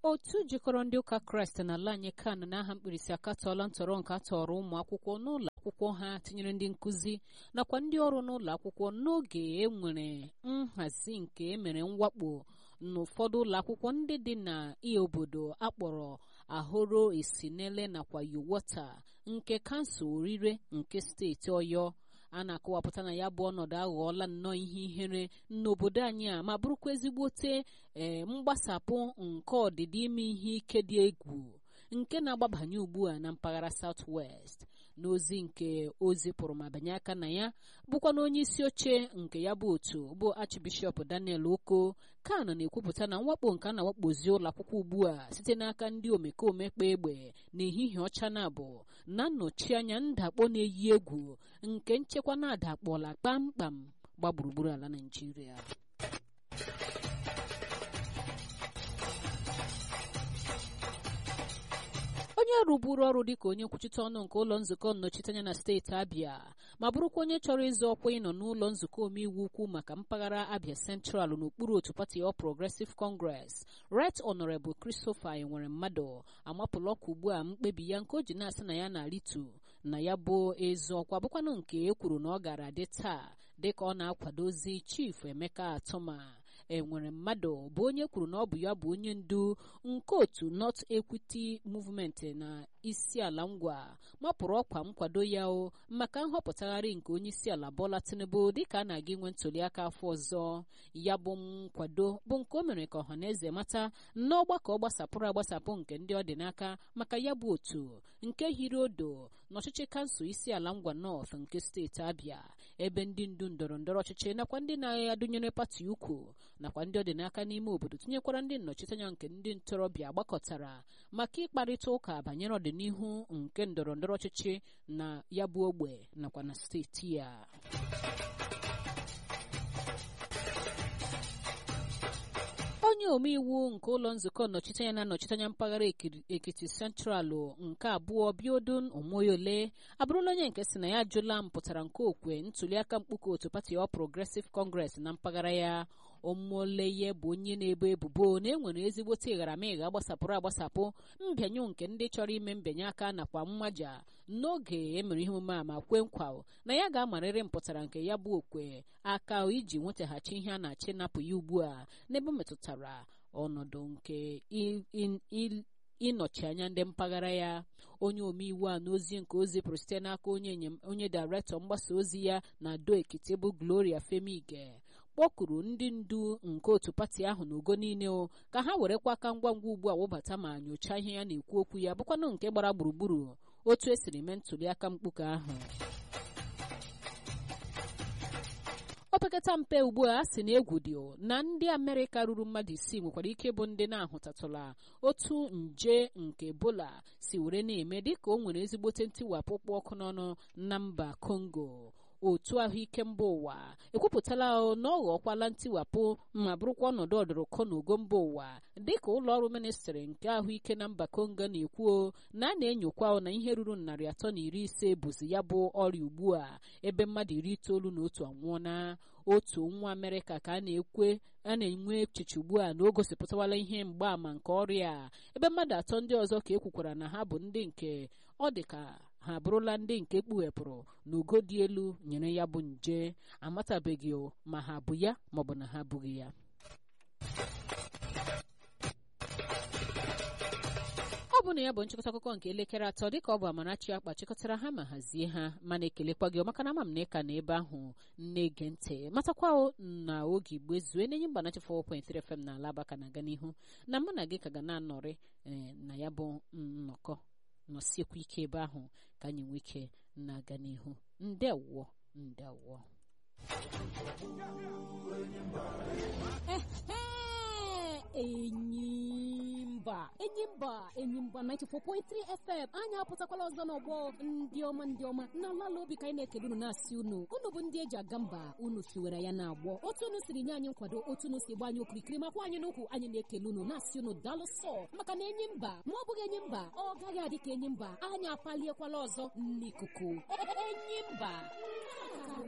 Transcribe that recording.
otu jikọrọ ndị ụka kraịst n'ala anyị kan n'aha mkpirisi akatọọla ntọrọ nke atọrọ ụmụ akwụkwọ n'ụlọ akwụkwọ ha tinyere ndị nkụzi nakwa ndị ọrụ n'ụlọ akwụkwọ n'oge e nwere nhazi nke emere mwakpo n'ụfọdụ ụlọ akwụkwọ ndị dị na ihe obodo akpọrọ ahoro esinele nakwa yowota nke kansụl orire nke steeti ọyọ a na-akọwapụta na ya bụ ọnọdụ aghọọla nnọọ ihe ihere n'obodo anyị a ma bụrụkwa ezigbote ee mgbasapụ nke ọdịdị ime ihe ike dị egwu nke na-agbabanye ugbu a na mpaghara South West n'ozi nke ozi pụrụ ma banye aka na ya bụkwa na onye isi oche nke ya bụ otu bụ Archbishop Daniel Oko kan na-ekwupụta na mwakpo nke a na-awakpozi ụlọ akwụkwọ ugbu a site n'aka ndị omekome kpa egbe n'ehihie ọcha na-abụ na nnọchi anya ndakpọ na-eyi egwu nke nchekwa na-adakpọla kpamkpam gba gburugburu ala Naịjirịa onye rụburu ọrụ dịka onye nkwuchite ọnụ nke ụlọ nzukọ nnọchiteanya na steeti abịa ma bụrụkwa onye chọrọ ịzọ ọkwa ịnọ n'ụlọ nzukọ omeiwu ukwu maka mpaghara abịa central n'okpuru otu pati All Progressive Congress Right Honorable Christopher enwere mmadụ amapụla ọkụ ugbu a mkpebi ya nke o ji na-asị na ya na-aritu na ya bụ ezu ọkwa bụkwanụ nke e kwuru na ọ gara dị taa dịka ọ na-akwadozi Chief Emeka Atụma enwere mmadụ bụ onye kwuru na ọ bụ ya bụ onye ndu nke otu North Equity Movement na isi ala ngwa mapụrụ ọkwa nkwado ya o maka nhọpụtagharị nke onye isi ala Bola Tinubu dịka a na-aga inwe ntụliaka afọ ọzọ ya bụ nkwado bụ nke o mere ka ọhaneze mata n'ọgbakọ gbasapụrụ agbasapụ nke ndị ọ dị n'aka maka ya bụ otu nke hiri odo n'ọchịchị kansụl isi ala ngwa North nke steeti Abịa ebe ndị ndu ndọrọ ndọrọ ọchịchị nakwa ndị na-adụnyere pati ukwu nakwa ndị ọ dị n'aka n'ime obodo tinyekwara ndị nnọchiteanya nke ndị ntorobịa gbakọtara maka ịkparịta ụka banyere ọdịnihu nke ndọrọ ndọrọ ọchịchị na ya bụ ogbe nakwa na steeti ya onye omeiwu nke ụlọ nzukọ nnọchiteanya na-anọchiteanya mpaghara ekiti sentralụ nke abụọ biodun omoyole abụrụla onye nke si na ya ajụla mpụtara nke okwe ntuliaka mkpuke otu pati All Progressive Congress na mpaghara ya omoleye bụ onye na-ebo ebubo na enwere ezigbote ịgharamịgha gbasapụrụ agbasapụ mbịanyụ nke ndị chọrọ ime mbịanye aka nakwa mmaja n'oge emere ihe omume a ma kwe nkwa na ya ga-amarịrị mpụtara nke ya bụ okwe aka iji nwetaghachi ihe a na-achị napụ ya ugbu a n'ebe metụtara ọnọdụ nke ịnọchi anya ndị mpaghara ya onye omeiwu a n'ozi nke ozi pụrụ site n'aka onye dairektọ mgbasa ozi ya na do ekiti bụ Gloria Femige kpọkuru ndị ndu nke otu pati ahụ n'ugo niile o ka ha werekwa aka ngwa ngwa ugbu a wụbata ma nyochaa ihe ya na-ekwu okwu ya bụkwanụ nke gbara gburugburu otu esiri mee ntụliaka mkpuke ahụ opekata mpe ugbu a sị na egwu dị na ndị amerịka ruru mmadụ isii nwekwara ike bụ ndị na-ahụtatụla otu nje nke ebola si were na-eme dịka o nwere ezigbote ntiwapụ kpụ ọkụ n'ọnụ na mba kongo otu ahụike mba ụwa ekwupụtala na ọ ghọọkwala ntiwapụ ma bụrụkwa ọnọdụ ọdụrụkọ n'ugo mba ụwa dịka ụlọ ọrụ ministrị nke ahụike na mba kongo na-ekwu na a na-enyokwa na ihe ruru narị atọ na iri ise bụzi ya bụ ọrịa ugbu a ebe mmadụ iri itoolu na otu anwụọna otu nwa amerịka ka a na-ekwe a na-enwe echiche ugbu a na o gosipụtawala ihe mgbaàmà nke ọrịa a ebe mmadụ atọ ndị ọzọ ka ekwukwara na ha bụ ndị nke ọ dị ka ha abụrụla ndị nke kpughepụrụ n'ugo dị elu nyere ya bụ nje amatabeghị ma ha bụ ya maọbụ na ha abụghị ya ọ bụ na ya bụ nchịkọta akụkọ nke elekere atọ dịka ọ bụ Amarachi akpa chịkọtara ha ma hazie ha mana ekelekwa gị maka na ama m na ịka na ebe ahụ na-ege ntị matakwa na oge igbo zue n'enye mba nachi 4.3 FM na ala abaka na-aga n'ihu na mụ na gị ka ga na-anọrị na ya bụ nnọkọ nọsiekwa ike ebe ahụ ka anyị nwee ike na-aga n'ihu ndewo ndewo enyimba enyimba enyimba 94.3 fm anyị apụtakwala ọzọ n'ọgbọ ndị ọma ndị ọma n'ala obi ka anyị na-ekele unu na-asị unu unu bụ ndị eji aga mba unu siwere ya na-agbọ otu unu siri nye anyị nkwado otu unu si gba anyị okirikiri makwa anyị n'ukwu anyị na-ekele unu na-asị unu daalụ sọ maka na enyi mba ma ọ bụghị enyi mba ọ gaghị adị ka enyi mba anyị apaliekwala ọzọ n'ikuku enyi mba